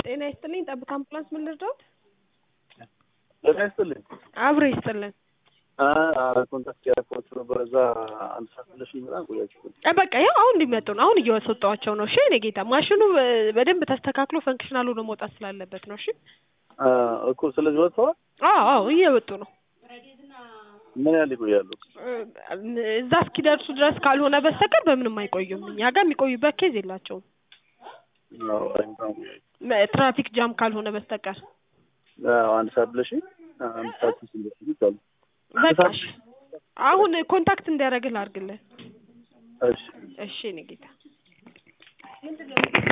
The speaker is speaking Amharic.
ጤና ይስጥልኝ ጠብታ አምቡላንስ ምን ልርዳዎት? ጤና ይስጥልኝ። አብሮ ይስጥልን። ኮንታክት ያደረኳችሁ ነበር እዛ አንድ ሰዓት ብለሽኝ በጣም ቆያችሁ። እ በቃ ያው አሁን እንዲመጡ ነው። አሁን እየወሰጧቸው ነው። እሺ እኔ ጌታ ማሽኑ በ- በደንብ ተስተካክሎ ፈንክሽናል ሆኖ መውጣት ስላለበት ነው። እሺ አ፣ እኮ ስለዚህ ወጥተዋል። አዎ አዎ እየወጡ ነው። ምን ያህል ይቆያሉ? እ፣ እዛ እስኪደርሱ ድረስ ካልሆነ በስተቀር በምንም አይቆዩም። እኛ ጋር የሚቆዩበት ኬዝ የላቸውም። አዎ፣ አይ፣ በጣም ቆያችሁ። መ- ትራፊክ ጃም ካልሆነ በስተቀር አዎ፣ አንድ ሰዓት ብለሽኝ አንድ ሰዓት ስንደርስ ይቻሉ። በቃ እሺ። አሁን ኮንታክት እንዲያደርግልህ አድርግልህ። እሺ እሺ እኔ ጌታ